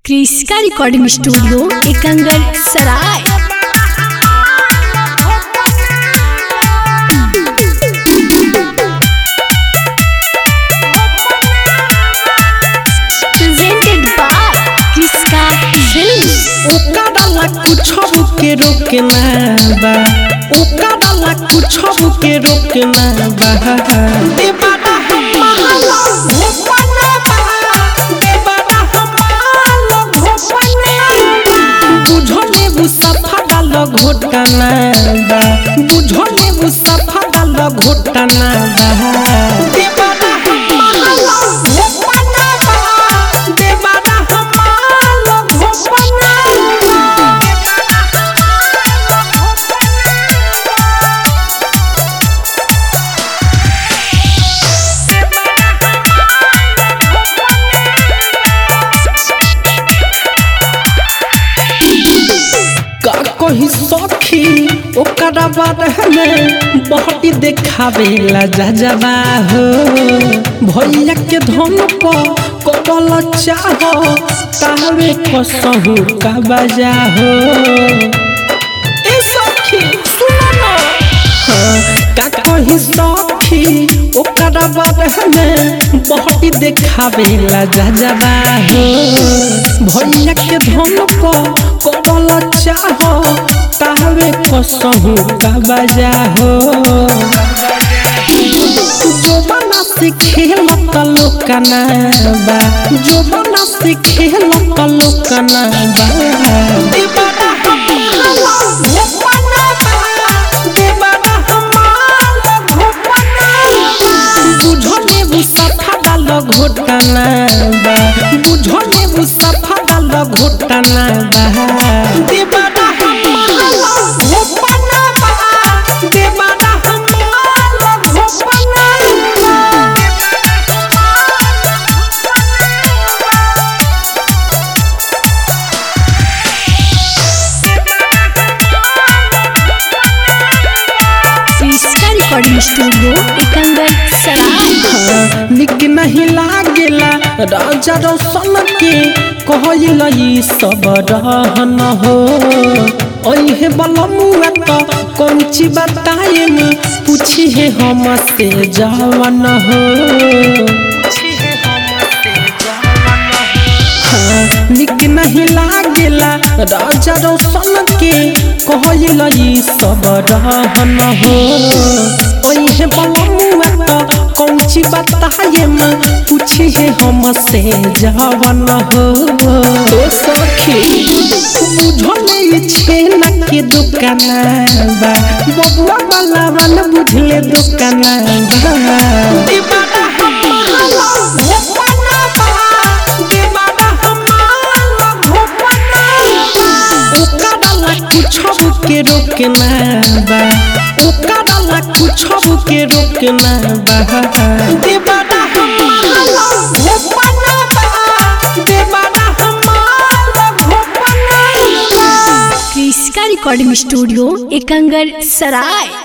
क्रिस्का recording studio एकंगल सराय presented by क्रिस्का films ओकरा कुछ के रोकना बा ओकरा कुछ के रोकना बा देवाना हमारा भोपना बा देवाना हमारा भोपना बुझले वो सफा डाल घोटना बा बुझले वो सफा डाल घोटना बा देवाना हमारा भोपना बा देवाना हमारा भोपना का कही सखी ओकरा बारे में बहटी देखावे ला जा जाबा हो भैया के धन पर कबल चाहो तावे कसहु का बजा हो ए सखी सुनो ना का कही सखी ओकरा बारे में बहटी देखावे ला जा जाबा हो भैया के धन पर कबल चाहो तावे कसहु का बजा हो जो बना से खेल कलो कना बा जो बना से खेल कलो कना बा दीवाना हमारा भोपना बा दीवाना हमारा भोपना बुझले वो सफा डाल घोटना बा बुझले वो सफा डाल घोटना बा दीवाना हमारा भोपना बा दीवाना हमारा भोपना क्रिस्का रिकॉर्डिंग स्टूडियो एकंगल सराय निक नहीं लागेला राजा रोशन के कहल ई सब रहन हो ओहे बलमुआ तो कौन ची बताए न पूछी है हम से जवन हो हाँ, निक नहीं लागेला राजा रोशन के कहल ई सब रहन हो ओहे बलमुआ तो कौन ची बताए न पूछी है हम से जवन हो तो सखी बुझले ई छेना के दुकान बा बबुआ वाला वन बुझले दुकान बा दीवाना हमारा भोपना बा दीवाना हमारा भोपना ओकरा कुछ के रोकना बा ओकरा कुछ के रोकना बा दीवाना हमारा भोपना बा दीवाना हमारा भोपना क्रिस्का रिकॉर्डिंग स्टूडियो एकंगल सराय